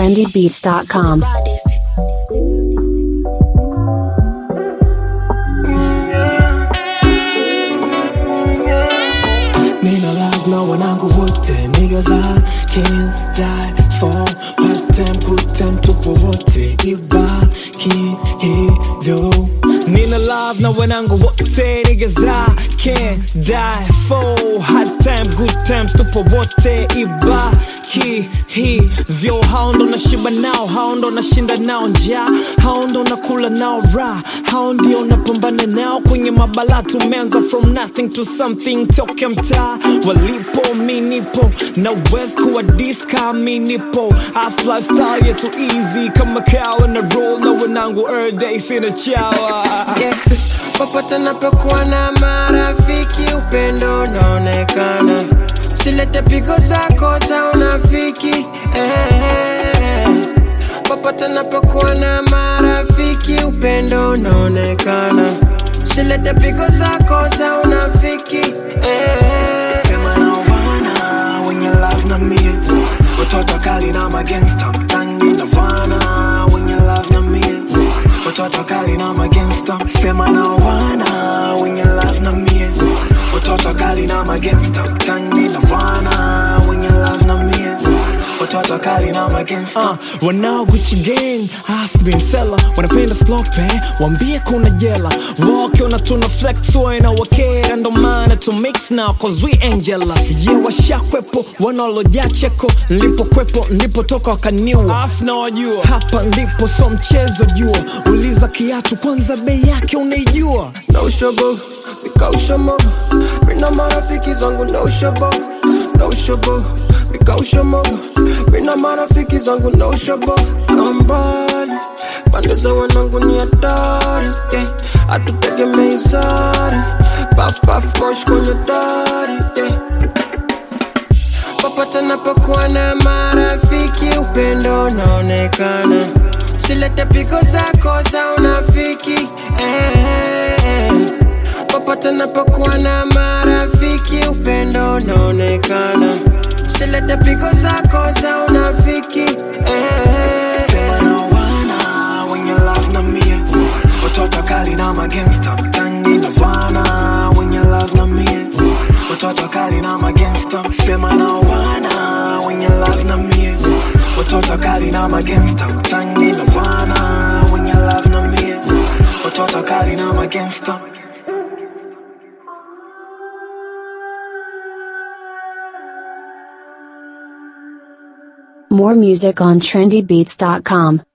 trendybeats.com. Nina love na wanangu wote niggas I can't die for part time good time tupo wote ibaki hivyo Nina love na wanangu wote niggas I can't die for hard time good times tupo wote ibaki hivyo hao ndo nashiba nao hao ndo nashinda nao njaa hao ndo nakula nao raha hao ndio napambana nao kwenye mabala tumeanza from nothing to something toka mtaa walipo mi nipo na west kuwa diska mi nipo Half lifestyle yetu easy kama kawa na roll na wanangu every day sina chawa yeah. Popote napokuwa na marafiki, upendo unaonekana. Silete pigo zako za unafiki eh. Popote napokuwa na marafiki, upendo unaonekana. Silete pigo zako za unafiki eh. Sema na wana wenye love na mie watoto kali na magangsta mtangi na wana wenye love na mie watoto kali na magangsta sema na wana wenye love na mie watoto kali na magangsta mtangi na wana wenye love na mie watoto kali na magangsta uh, wanao Gucci gang half been seller wanapenda slope wambie kuna jela wakiona tuna flex waena wakera ndo maana to mix now cause we ain't jealous yeah washakwepo wanaloja cheko nilipokwepo nilipotoka wakaniwa af na wajua hapa ndipo so mchezo jua uliza kiatu kwanza bei yake unaijua no shobo nikaushomo mina marafiki zangu no shobo no shobo nikaushomo mina marafiki zangu no shobo kambali pande za wanangu ni hatari yeah. hatutegemei sari paf paf mosh kwenye dari yeah. popote napokuwa na marafiki upendo unaonekana silete pigo zako za unafiki eh. popote napokuwa na marafiki upendo unaonekana silete pigo zako za unafiki eh. Sema na wana wenye love na mie watoto kali na magangsta mtangi na wana wenye love na mie watoto kali na magangsta sema na wana wenye love na mie watoto kali na magangsta mtangi na wana wenye love na mie watoto kali na magangsta More music on trendybeats.com.